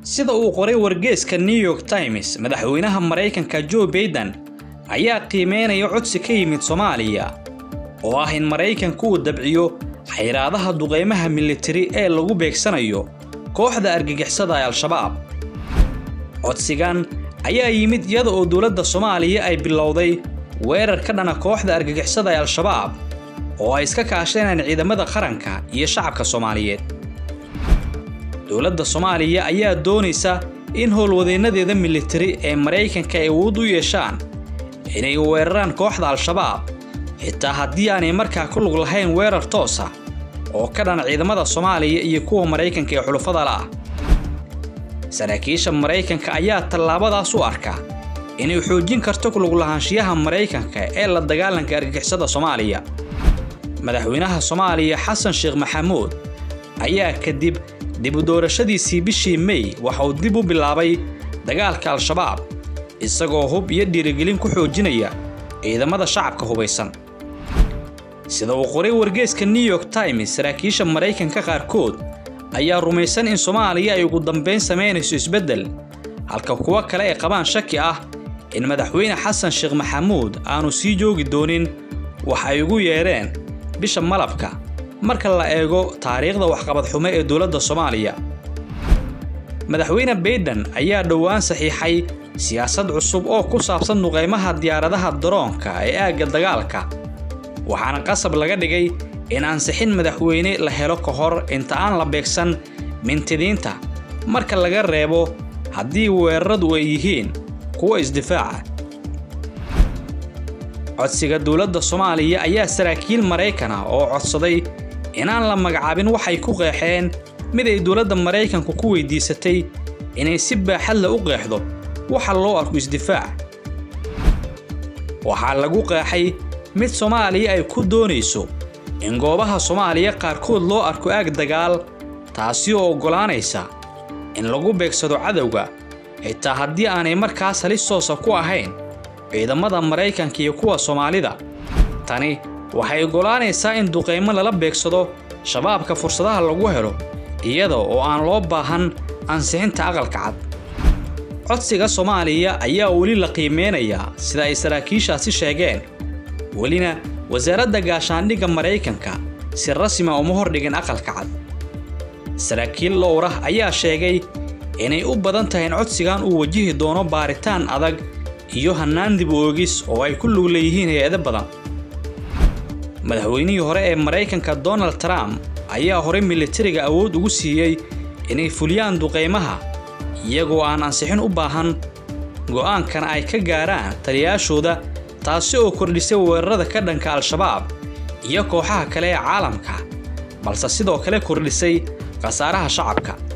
sida uu qoray wargeeska new york times madaxweynaha maraykanka joe baiden ayaa qiimeynaya codsi ka yimid soomaaliya oo ah in maraykanku uu dabciyo xayraadaha duqaymaha militari ee lagu beegsanayo kooxda argagixisada ee al-shabaab codsigan ayaa yimid iyada oo dowladda soomaaliya ay bilowday weerar ka dhana kooxda argagixisada ee al-shabaab oo ay iska kaasheeneen ciidamada qaranka iyo shacabka soomaaliyeed dowladda soomaaliya ayaa doonaysa in howlwadeennadeeda militari ee maraykanka ay awood u yeeshaan inay weeraraan kooxda al-shabaab xitaa haddii aanay markaa ku lug lahayn weerar toosa oo ka dhana ciidamada soomaaliya iyo kuwa maraykanka ee xulufada la'ah saraakiisha maraykanka ayaa tallaabadaas u arka inay xoojin karto kuluglahaanshiyaha maraykanka ee la dagaalanka argagixisada soomaaliya madaxweynaha soomaaliya xasan sheekh maxamuud ayaa kadib dib u doorashadiisii bishii mey waxa uu dib u bilaabay dagaalka al-shabaab isagoo hub iyo dhiirigelin ku xoojinaya ciidamada shacabka hubaysan sida uu qoray wargeeska new york times saraakiisha maraykanka qaarkood ayaa rumaysan in soomaaliya ay ugu dambayn samaynayso isbeddel halka kuwo kale ay qabaan shaki ah in madaxweyne xasan sheekh maxamuud aanu sii joogi doonin wax ay ugu yeedheen bisha malabka marka la eego taariikhda waxqabad xumo ee dowladda soomaaliya madaxweyne baiden ayaa dhowaan saxiixay siyaasad cusub oo ku saabsan duqaymaha diyaaradaha daroonka ee aagga dagaalka waxaana qasab laga dhigay in ansixin madaxweyne la helo ka hor inta aan la beegsan mintidiinta marka laga reebo haddii weeraradu ay yihiin kuwa isdifaaca codsiga dowladda soomaaliya ayaa saraakiil maraykan ah oo codsaday inaan la magacaabin waxay ku qeexeen mid ay dowladda maraykanku ku weydiisatay inay si baaxadla u qeexdo waxa loo arko isdifaac waxaa lagu qeexay mid soomaaliya ay ku doonayso in goobaha soomaaliya qaarkood loo arko aag dagaal taasi oo oggolaanaysa in lagu beegsado cadowga xitaa haddii aanay markaas halis toosa ku ahayn ciidamada maraykanka iyo kuwa soomaalida tani waxay oggolaanaysaa in duqaymo lala beegsado shabaabka fursadaha lagu helo iyada oo aan loo baahan ansixinta aqalka cad codsiga soomaaliya ayaa weli la qiimeynayaa sida ay saraakiishaasi sheegeen welina wasaaradda gaashaandhigga maraykanka si rasmi a uma hordhigin aqalka cad saraakiil dhowrah ayaa sheegay inay u badan tahay in codsigan uu wajihi doono baaritaan adag iyo hannaan dib u oogis oo ay ku lug leeyihiin hay-ado badan madaxweynihii hore ee maraykanka donald trump ayaa horey militariga awood ugu siiyey inay fuliyaan duqaymaha iyagoo aan ansixin u baahan go'aankana ay ka gaaraan taliyayaashooda taasi oo kordhisay weerarada ka dhanka al-shabaab iyo kooxaha kale ee caalamka balse sidoo kale kordhisay khasaaraha shacabka